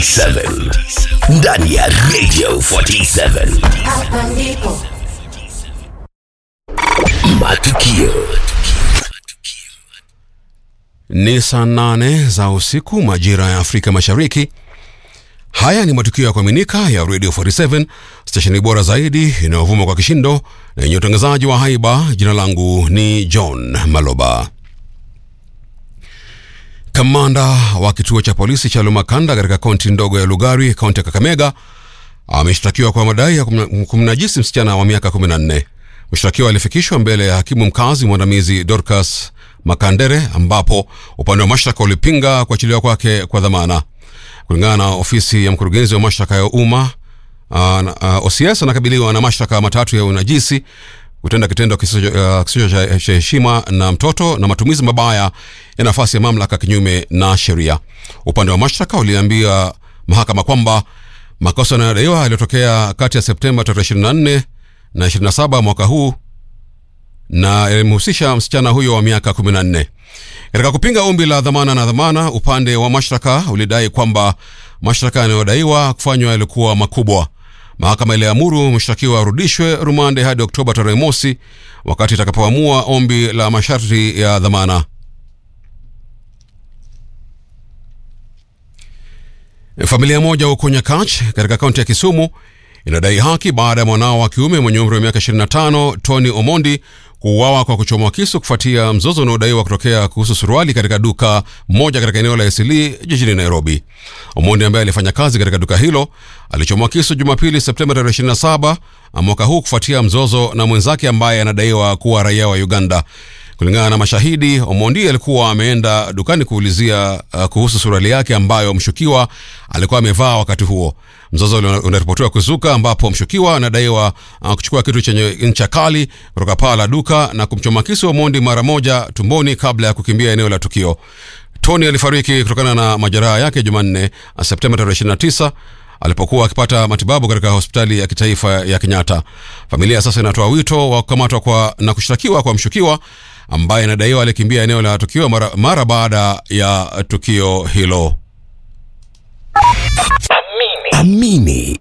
47 ndani ya Radio 47. Hapa ndipo Matukio Ni saa nane za usiku majira ya Afrika Mashariki. Haya ni matukio ya kuaminika ya Radio 47 stesheni bora zaidi inayovuma kwa kishindo na yenye utangazaji wa haiba. Jina langu ni John Maloba. Kamanda wa kituo cha polisi cha Lumakanda katika kaunti ndogo ya Lugari, kaunti ya Kakamega, ameshtakiwa kwa madai ya kumna- kumnajisi msichana wa miaka 14. Mshtakiwa alifikishwa mbele ya hakimu mkazi mwandamizi Dorcas Makandere, ambapo upande wa mashtaka ulipinga kuachiliwa kwake kwa dhamana. Kulingana na ofisi ya mkurugenzi wa mashtaka ya umma uh, uh, OCS anakabiliwa na mashtaka matatu ya unajisi, kutenda kitendo kisicho uh, kisicho cha cha heshima na mtoto na matumizi mabaya ya nafasi ya mamlaka kinyume na sheria. Upande wa mashtaka uliambia mahakama kwamba makosa yanayodaiwa yaliyotokea kati ya Septemba tarehe 24 na 27 mwaka huu na yalimhusisha msichana huyo wa miaka 14. Katika kupinga ombi la dhamana na dhamana, upande wa mashtaka ulidai kwamba mashtaka yanayodaiwa kufanywa yalikuwa makubwa. Mahakama iliamuru mshtakiwa arudishwe rumande hadi Oktoba tarehe mosi, wakati itakapoamua ombi la masharti ya dhamana. Familia moja huko Nyakach katika kaunti ya Kisumu inadai haki baada ya mwanao wa kiume mwenye umri wa miaka 25 Tony Omondi kuuawa kwa kuchomwa kisu kufuatia mzozo unaodaiwa kutokea kuhusu suruali katika duka moja katika eneo la Eastleigh jijini Nairobi. Omondi ambaye alifanya kazi katika duka hilo alichomwa kisu Jumapili Septemba tarehe 27 mwaka huu kufuatia mzozo na mwenzake ambaye anadaiwa kuwa raia wa Uganda. Kulingana na mashahidi, Omondi alikuwa ameenda dukani kuulizia uh, kuhusu suruali yake ambayo mshukiwa alikuwa amevaa wakati huo. Mzozo una- unaripotiwa kuzuka ambapo mshukiwa anadaiwa uh, kuchukua kitu chenye ncha kali kutoka paa la duka na kumchoma kisu Omondi mara moja tumboni kabla ya kukimbia eneo la tukio. Tony alifariki kutokana na majeraha yake Jumanne uh, Septemba tarehe 29 alipokuwa akipata matibabu katika hospitali ya kitaifa ya Kenyatta. Familia sasa inatoa wito wa kukamatwa kwa na kushtakiwa kwa mshukiwa ambaye inadaiwa alikimbia eneo la tukio mara, mara baada ya tukio hilo. Amini